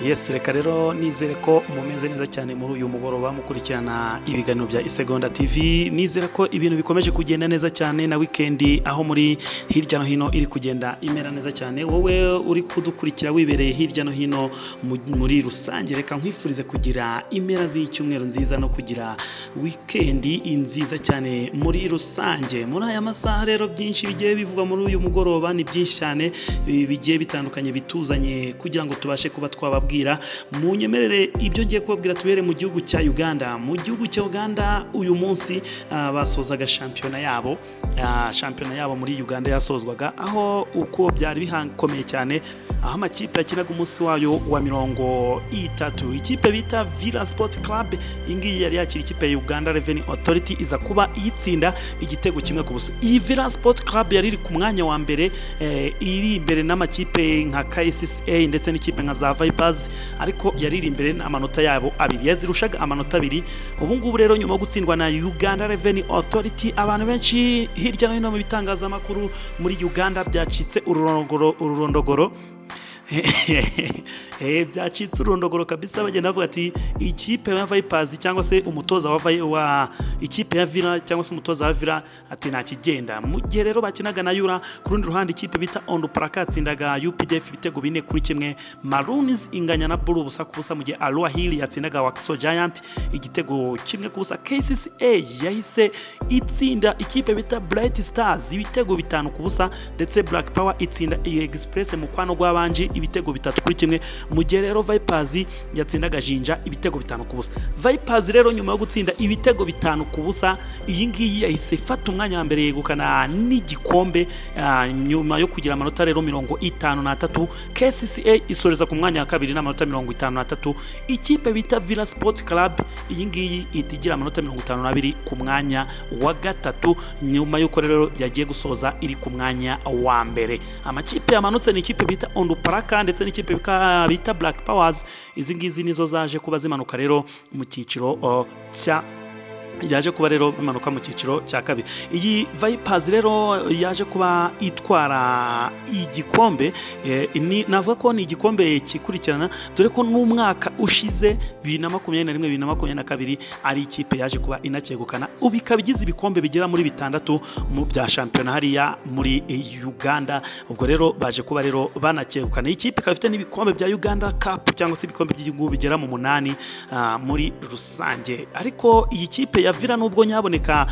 yesi reka rero nizere ko mumeze neza cyane muri uyu mugoroba mukurikirana ibiganiro bya isegonda tv nizere ko ibintu bikomeje kugenda neza cyane na wikendi aho muri hirya no hino iri kugenda imera neza cyane wowe uri kudukurikira wibereye hirya no hino mu- muri rusange reka nkwifurize kugira impera z'icyumweru nziza no kugira wikendi nziza cyane muri rusange muri aya masaha rero byinshi bigiye bivugwa muri uyu mugoroba ni byinshi cyane bi- bigiye bitandukanye bituzanye kugira ngo tubashe kuba twababwira munyemerere ibyo ngiye kubabwira tubere mu gihugu cya uganda mu gihugu cya uganda uyu munsi ah, basozaga shampiyona yabo Ah, shampiyona yabo muri uganda yasozwaga aho uko byari bihakomeye cyane aho amakipe yakinaga umunsi wayo wa mirongo itatu ikipe bita villa sports club iyi ngiyi yari yakira ikipe ya uganda revenue authority iza kuba iyitsinda igitego kimwe ku busa iyi villa sports club yari iri ku mwanya wa mbere eh, iri imbere n'amakipe nka kcca ndetse n'ikipe nka za vipers ariko yari iri imbere n'amanota yabo abiri yazirushaga amanota abiri ubu ngubu rero nyuma yo gutsindwa na uganda revenue authority abantu benshi hirya no hino mu bitangazamakuru muri uganda byacitse ururondogoro ururondogoro Eh, byacitse urundogoro kabisa bagenda bavuga ati ikipe ya vipers cyangwa se umutoza wa, Vi- wa ikipe ya villa cyangwa se umutoza wa villa ati nta kigenda mu gihe rero bakinaga na yura ku rundi ruhande ikipe bita ondu paraka yatsindaga updf ibitego bine kuri kimwe maroons inganya na buru ubusa ku busa mu gihe aloha hill yatsindaga wakiso giant igitego kimwe ku busa kcca yahise itsinda ikipe bita bright stars ibitego bitanu ku busa ndetse black power itsinda iyo express mu kwano rw'abanje ibitego bitatu kuri kimwe mu gihe rero vipers yatsindaga jinja ibitego bitanu ku busa vipers rero nyuma yo gutsinda ibitego bitanu ku busa iyi ngiyi yahise ifata umwanya wa mbere yegukana n'igikombe ah, nyuma yo kugira amanota rero mirongo itanu n'atatu kcca isoreza ku mwanya wa kabiri n'amanota mirongo itanu n'atatu ikipe bita villa sports club iyi ngiyi ihita igira amanota mirongo itanu n'abiri ku mwanya wa gatatu nyuma y'uko rero yagiye gusoza iri ku mwanya wa mbere amakipe yamanutse ni ikipe bita ondu paraka ndetse n'ikipe bika- bita black powers izi ngizi nizo zaje kuba zimanuka rero mu cyiciro oh, cya yaje kuba rero bimanuka mu cyiciro cya kabiri iyi vipers rero yaje kuba itwara igikombe eh, ni- navuga ko ni igikombe kikurikirana dore ko n'umwaka ushize bibiri na makumyabiri na rimwe bibiri na makumyabiri na kabiri ari ikipe yaje kuba inacyegukana ubu ikaba igize ibikombe bigera muri bitandatu mu bya shampiyona hariya muri eh, uganda ubwo rero baje kuba rero banacyegukana iyi kipe ikaba ifite n'ibikombe bya uganda cup cyangwa se ibikombe by'igihugu bigera mu munani ah, muri rusange ariko iyi kipe ya villa nubwo nyaboneka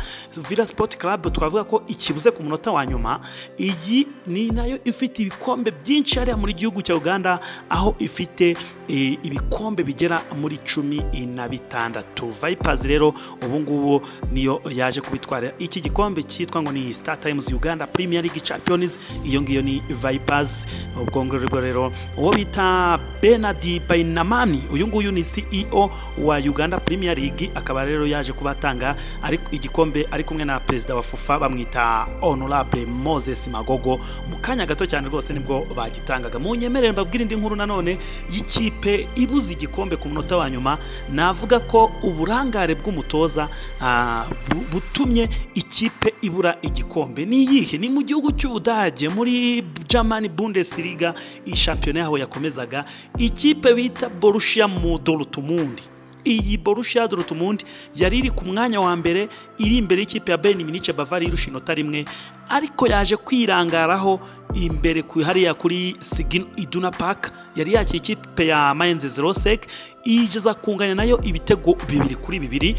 villa sport club twavuga ko ikibuze ku munota wa nyuma iyi ni nayo ifite ibikombe byinshi hariya muri gihugu cya uganda aho ifite eh, ibikombe bigera muri cumi na bitandatu vipers rero ubu ngubu niyo yaje kubitwara iki gikombe cyitwa ngo ni star times uganda premier league champions iyo ngiyo ni vipers ubwo ngubwo rero uwo bita benadi bayinamani uyu nguyu ni ceo wa uganda premier league akaba rero yaje kuba atanga ari- igikombe ari kumwe na perezida wa fufa bamwita honorable moses magogo mu kanya gato cyane rwose nibwo bagitangaga mu nyemerere mbabwira indi nkuru nanone y'ikipe ibuze igikombe ku munota wa nyuma navuga ko uburangare bw'umutoza ah, bu- butumye ikipe ibura igikombe ni iyihe ni mu gihugu cy'ubudage muri german bundesliga iyi shampiyona yaho yakomezaga ikipe bita borussia mu dortmund iyi borussia dortmund yari iri ku mwanya wa mbere iri imbere y'ikipe ya bayern munich bavari irusha inota rimwe ariko yaje kwirangaraho imbere ku hariya kuri sigin iduna park yari yakira ikipe ya mainz 06 igeza kunganya nayo ibitego bibiri kuri bibiri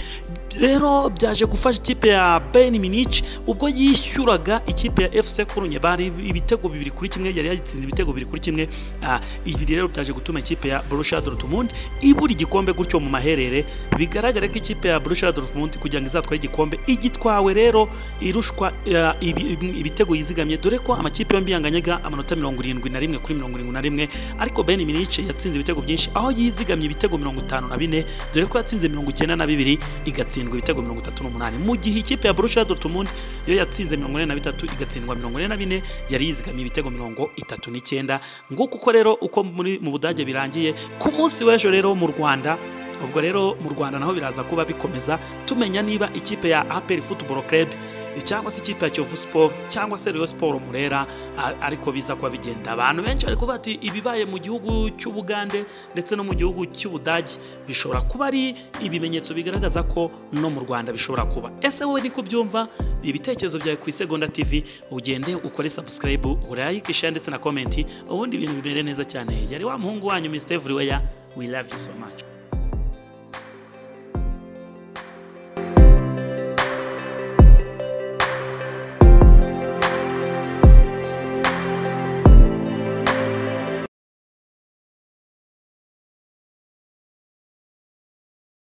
rero byaje gufasha ikipe ya bayern munich ubwo yishyuraga ikipe ya fc kurunye bari ibitego bibiri kuri kimwe yari yatsinze ibitego bibiri kuri kimwe Ah, ibi rero byaje gutuma ikipe ya borussia dortmund ibura igikombe gutyo mu maherere bigaragare ko ikipe ya borussia dortmund kugira ngo izatware igikombe igitwawe rero irushwa ah, ibi- ibi- ibitego yizigamye dore ko amakipe yombi yanganyaga amanota mirongo irindwi na rimwe kuri mirongo irindwi na rimwe ariko bayern munich yatsinze ibitego byinshi aho yizigamye ibitego mirongo itanu na bine dore ko yatsinze mirongo icyenda na bibiri igatsindwa ibitego mirongo itatu n'umunani mu gihe ikipe ya borussia dortmund yo yatsinze mirongo ine na bitatu igatsindwa mirongo ine na bine yari yizigamye ibitego mirongo itatu n'icyenda nguko uko rero uko muri mu budage birangiye ku munsi w'ejo rero mu rwanda ubwo rero mu rwanda naho biraza kuba bikomeza tumenya niba ikipe ya aperi futuboro kerebu cyangwa se ikipe ya Kiyovu Sport cyangwa se Rayon Sport Murera a- ariko biza kuba bigenda abantu benshi bari kuvuga ati ibibaye mu gihugu cy'Ubugande ndetse no mu gihugu cy'Ubudage bishobora kuba ari ibimenyetso bigaragaza ko no mu Rwanda bishobora kuba ese wowe niko byumva ibitekerezo byawe ku isegonda TV ugende ukore subscribe urayike share ndetse na comment ubundi ibintu bimere neza cyane yari wa muhungu wanyu Mr Everywhere we love you so much